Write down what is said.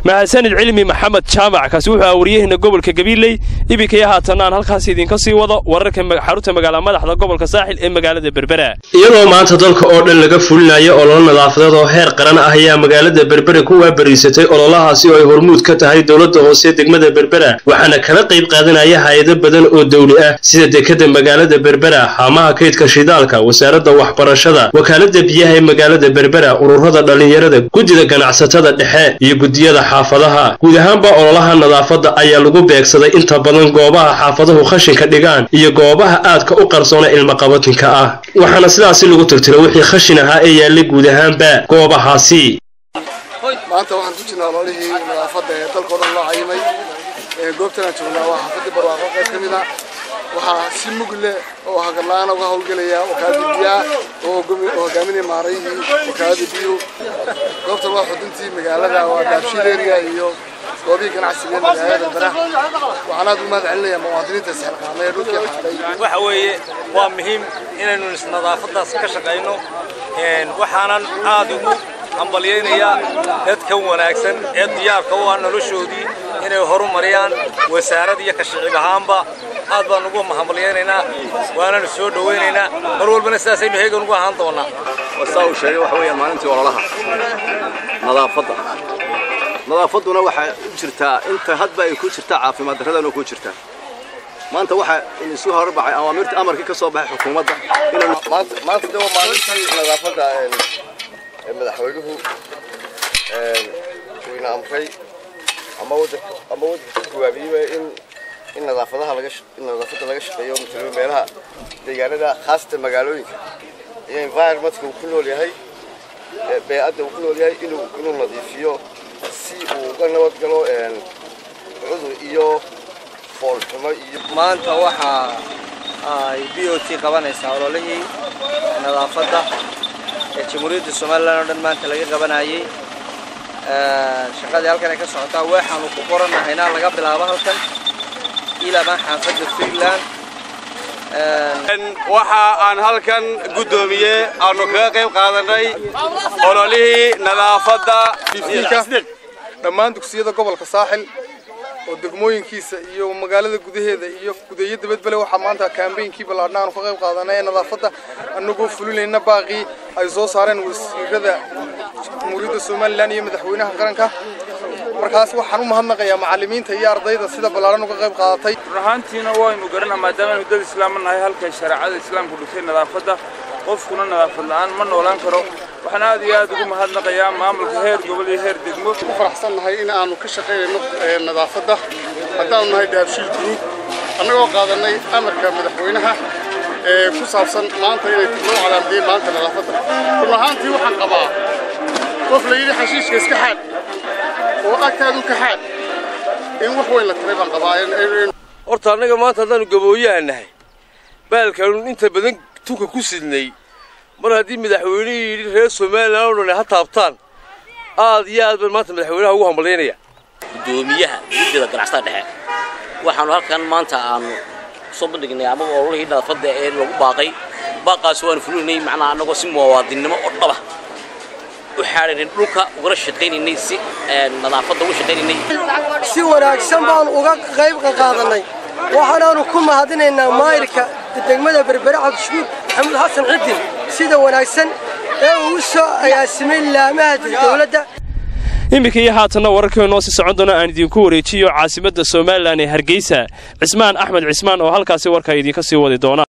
mahadsanid cilmi maxamed jaamac kaasi wuxuu ah waryaheena gobolka gabiiley ibinkaya haatanna aan halkaas idinka sii wado wararka xarunta magaala madaxda gobolka saaxil ee magaalada berbera iyadoo maanta dalka oo dhan laga fulinayo ololo nadaafadeed oo heer qaran ah ayaa magaalada berbere ku waabariisatay ololahaasi oo ay hormuud ka tahay dowladda hoose degmada berbera waxaana kala qayb qaadanaya hay-ado badan oo dawli ah sida dekada magaalada berbera haamaha kaydka shidaalka wasaaradda waxbarashada wakaalada biyaha ee magaalada berbera ururada dhallinyarada guddida ganacsatada dhexe iyo guddiyada xaafadaha guud ahaanba ololaha nadaafadda ayaa lagu beegsaday inta badan goobaha xaafaduhu khashinka dhigaan iyo goobaha aadka u qarsoona ilmaqabatinka ah waxaana sidaasi lagu tirtiro wixii khashin ahaa ee yaallay guud ahaanba goobahaasi maanta waxaan ku jirnaa ololihii nadaafadda ee dalka o dhan loo cayimay goobtanaan joognaa waa xaafadii barwaaqo qayb ka mid a waxaa si mug leh oo hagarla-aana uga howlgelaya wakaaladii biyaha oo hogaaminaya maarayihii wakaaladii biyuhu goobtan waa xuduntii magaalada waa daabshiil area iyo goobihii ganacsiga ee magaalada berbera waxaan aad ugu mahad celinaya muwaadiniinta isxilqaamay ee dhulkii xaaday waxa weeye waa muhiim inaynu nadaafadaas ka shaqayno waxaanan aad ugu hambalyaynayaa dadkan wanaagsan ee diyaarka u ah noloshoodii inay horumariyaan wasaarad iyo ka shicib ahaanba aad baan ugu hambalyaynaynaa waananu soo dhowaynaynaa mar walbana sidaasaynu heegan ugu ahaan doonaa saa uu sheegay waxa weeyaan maalintii ololaha nadaafadda nadaafadduna waxay u jirtaa inta hadba ay ku jirtaa caafimaad darradana ku jirtaa maanta waxa isu horbacay awaamirta amarkii ka soo baxay xukuumadda maanta de waa maalintii nadaafadda madaxweynuhu wayna amray ama wadanka ama wadanka ku gawaabiyey in in nadaafadaha laga in nadaafadda laga shaqeeyo matalo meelaha deegaanada khaasatan magaalooyinka iyo environmentka uu ku nool yahay bee-adda uu ku nool yahay inuu inuu nadiifiyo si uu uga nabad galo cudur iyo foolxumo iyo maanta waxaa ay b o t qabanaysaa ololihii nadaafadda ee jamhuuriyadda somalilan oo dhan maanta laga qabanayay shaqadii halkan ay ka socotaa waxaanu ku qorannahayna laga bilaabo halkan ilaa xaafadda freeland waxa aan halkan guddoomiye aanu kaga qayb qaadanay ololihii nadaafadda dhammaan dugsiyada gobolka saaxil oo degmooyinkiisa iyo magaalada gudaheeda iyo gudeeyo dabadbale waxaa maanta kaambeynkii ballaadhna aanu ka qayb qaadanay ee nadaafadda annagoo fulinayna baaqii ay soo saareen wasiirada jamhuuriyadda somalilan iyo madaxweynaha qaranka markaas waxaan u mahadnaqayaa macallimiinta iyo ardayda sida ballaadhan uga qayb qaadatay run ahaantiina waynu garanaa maadaama aynu dad islaama nahay halkay shareecada islaamku dhigtay nadaafadda qofkuna nadaafad la-aan ma noolaan karo waxaan aad iyo aad ugu mahadnaqayaa maamulka heer gobol iyo heer degmo ku faraxsan nahay in aanu ka shaqaynayno nadaafadda haddaanu nahay daabshiil guruub annagoo qaadanay amarka madaxweynaha ee ku saabsan maanta inay loo calaamadiyey maanta nadaafadda run ahaantii waxaan qabaa qof la yidhi xashiishka iska xaad oo agtaadu ka xaad in wax weyn la taray baan qabaa horta annaga maanta haddaanu gabooyaha nahay baalkaanu inta badan tunka ku sidnay mar haddii madaxweynihii yidhi reer somalilan oo dhan ha taabtaan aad iyo aad baan maanta madaxweynaha ugu hambalyaynaya guddoomiyaha guddida ganacsatada dhexe waxaanu halkan maanta aanu soo bandhignay amaba ololihii nadaafadda ee lagu baaqay baaqaas waanu fulinay macnaha annagoo si muwaadinnimo oo dhaba u xaadhaynay dhulka ugala shaqaynaynay si nadaafadda uga shaqaynaynay si wanaagsan baanu uga qayb qaadanay waxaanaanu ku mahadinaynaa maayirka degmada berbere cabdishukuur maxamuud xasan cidin sida wanaagsan ee uu u soo agaasimay laamaha dowladda iminka iyo haatanna wararkii noo sii socon doona aan idinku wareejiyo caasimadda somalilan ee hargeysa cismaan axmed cismaan oo halkaasi warka idinka sii wadi doona